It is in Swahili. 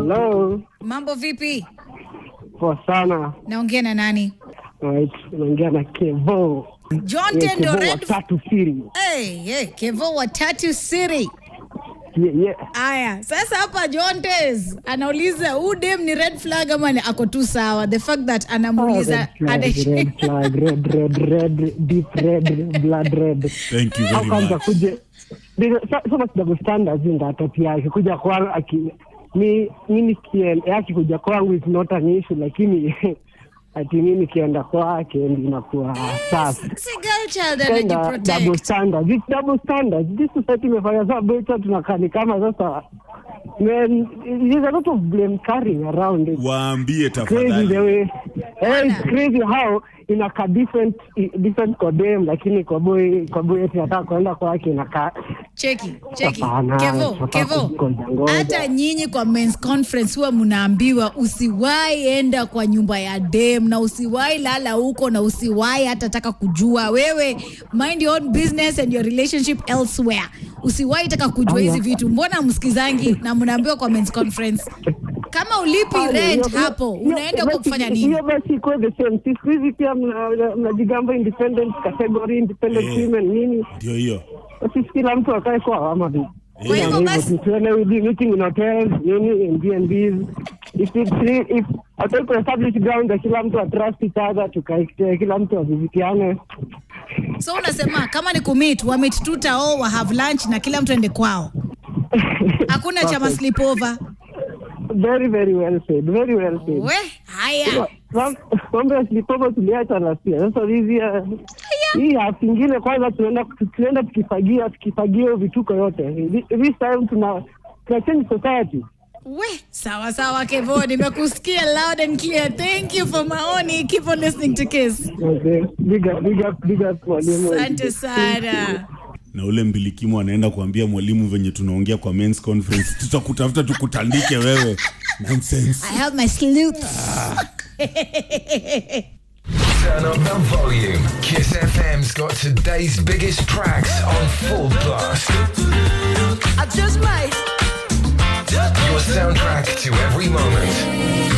Hello. Mambo vipi? Poa sana. Naongea na nani? Right. Unaongea na Kevo. John Yeah, Tendo Kevo wa Red. Tatu City. Hey, hey, Kevo wa Tatu City. Yeah, yeah. Aya, sasa hapa John Tez anauliza huu dem ni red flag ama ni ako tu sawa? The fact that Oh, anamuuliza red flag, red flag, red, red, red, deep red, blood red. Thank you How very comes much. akuje Ndio, sa- sasa double standards ndio atapia akikuja kwangu aki mi mi nikien akikuja kwangu is not an issue lakini ati mi nikienda kwake ndio inakuwa safi si girl child Tena double anajiprotect. standards. It's double standards. This society imefanya saa beta tunakaa ni kama sasa man, there's a lot of blame carrying around. It's Waambie crazy the tafadhali. way eh, it's crazy how inakaa different different kwa dem lakini kwa boy kwa boy eti nataka kuenda kwake inakaa Cheki, cheki. Hapana, Kevo, tunataka Kevo. kungoja ngoja. Hata nyinyi kwa men's conference huwa mnaambiwa usiwahi enda kwa nyumba ya dem na usiwahi lala huko na usiwahi hata taka kujua wewe mind your own business and your relationship elsewhere. Usiwahi taka kujua hizi vitu. Mbona msikizangi na mnaambiwa kwa men's conference? Kama ulipi Ah, rent hiyo- hapo, hiyo- unaenda huko basi- kufanya nini? Hiyo basi ikuwe the same. Si siku hizi pia mna- mna- mnajigamba independent category, independent Eh. women nini? Ndio hiyo. Basi kila mtu akae kwa ama vipi? Kwa hivyo Hivyo basi- tu, tuende we be meeting in hotels, nini, in B&Bs. If it's re- if hataki kuestablish ground ya kila mtu atrust each other, tukae kila mtu avivitiane. So unasema kama ni kumit, wa meet tu tao, wa have lunch na kila mtu ende kwao. Hakuna chama Perfect. sleepover. Very, very well said. Very well said. We, haya. Mam- Mambo ya slipover tuliacha last year. Sasa hizi ya- hii half ingine kwanza tunaenda tunaenda tukifagia tukifagia hiyo vituko yote. Thi- This time tuna tuna change society. We, sawa sawa Kevo, nimekusikia loud and clear. Thank you for maoni. Keep on listening to Kiss. Okay. Big up, big up, big up mwalimu. Asante sana. Na ule mbilikimu anaenda kuambia mwalimu venye tunaongea kwa men's conference, tutakutafuta tukutandike wewe. Nonsense. I have my sleuth. Turn up the volume. Kiss FM's got today's biggest tracks on full blast. I just might. Your soundtrack to every moment.